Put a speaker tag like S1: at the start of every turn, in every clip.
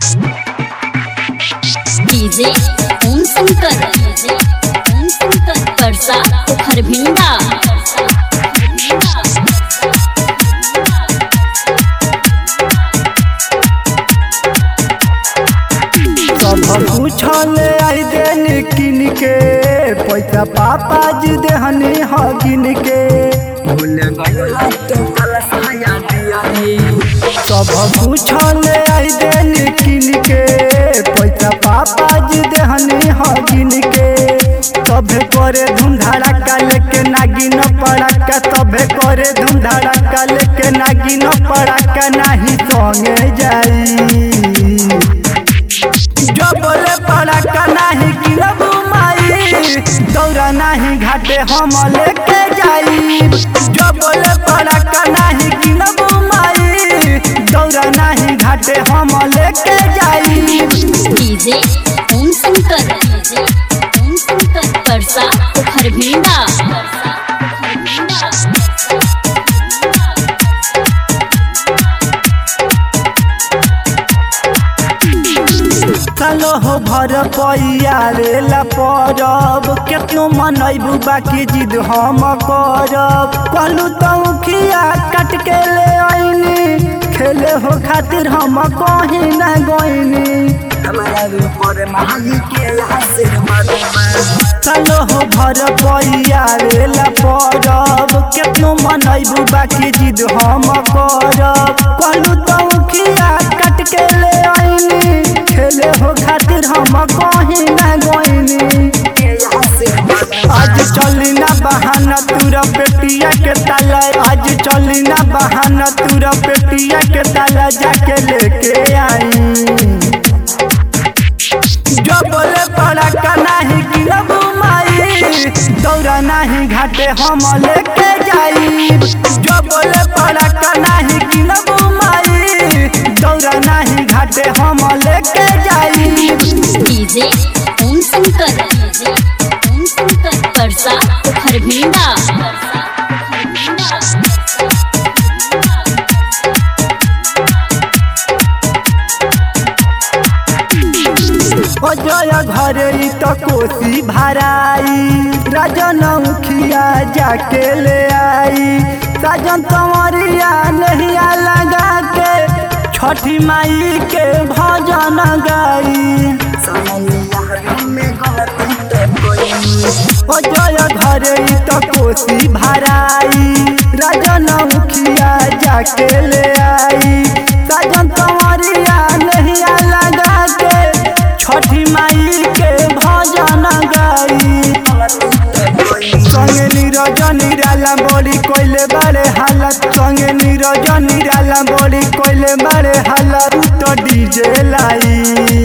S1: DJ Om Shankar DJ Om Shankar Parsa Kharbhinda
S2: सब पूछल आई देन किन के पैसा पापा जी देहनी ह गिन के भूल गइला तो कलसाया दिया सब पूछल आई देन किन के पैसा पापा जी देहनी ह गिन के तबे करे धूम धड़ाका लेके नागिन पड़ाका तबे करे धूम धड़ाका लेके नागिन पड़ाका नाही संगे जाई जो बोले पड़ाका नाही गिरबू माई दौरा नाही घाटे हम लेके जाई जो बोले पड़ाका नाही गिरबू माई दौरा नाही घाटे हम लेके जाई
S1: डीजे ओम शंकर डीजे ओम शंकर परसा खरभिंडा
S2: चलो हो भर पैया रेला परब केतनो मनैबू बाकी जिद हम करब कहलू तो खिया काट के ले आईनी खेले हो खातिर हम कहीं ना गईनी चलो हो भर पैया रेला परब केतनो मनैबू बाकी जिद हम करब कहलू तो खिया काट के ले आईनी खेले हो खातिर हम कहीं ना गईनी आज चली ना बहाना तूरा पेटिया के ताला आज चली ना बहाना तूरा पेटिया के ताला जाके लेके आई जो बोले पड़ाका नाही गिरबू माई दौरा नाही घाटे हम लेके जाई जो बोले पड़ाका नाही गिरबू माई दौरा नाही घाटे हम लेके जाई
S1: डीजे ओम शंकर डीजे ओम शंकर परसा खरभिंडा
S2: अजय घर ई तो कोसी भराई राजन मुखिया जाके ले आई साजन तंवरिया नहिया लगा के छठी माई के भजन गाई अजय घर ई तो कोसी भराई राजन मुखिया जाके ले आई साजन तंवरिया नहिया लगा के छठी माई के भजन गाई संगे नीरज निराला बड़ी कोइले बड़े हालत संगे नीरज निराला बड़ी कोइले बड़े हालत तो डीजे लाई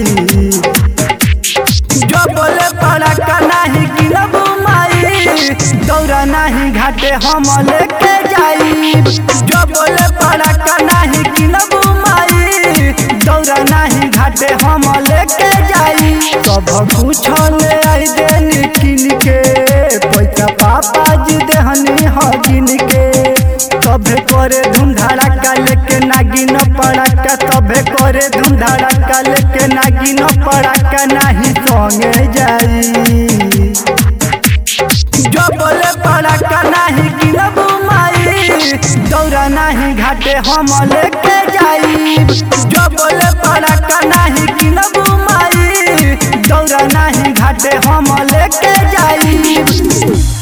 S2: जो बोले पड़ाका नाही गिरबू माई दौरा नाही घाटे हम लेके जाई जो बोले पड़ाका नाही गिरबू माई दौरा नाही घाटे हम लेके जाई सब कुछ ले आई देनी किन के पैसा पापा जी देहनी ह गिन के तबे करे धूम धड़ाका लेके नागिन पड़ाका तबे करे धूम धड़ाका लेके नागिन पड़ाका नाही संगे जाई जो बोले पड़ाका नाही गिरबू माई दौरा नाही घाटे हम लेके जाई जो बोले पड़ाका नाही गिरबू माई दौरा नाही घाटे हम लेके जाई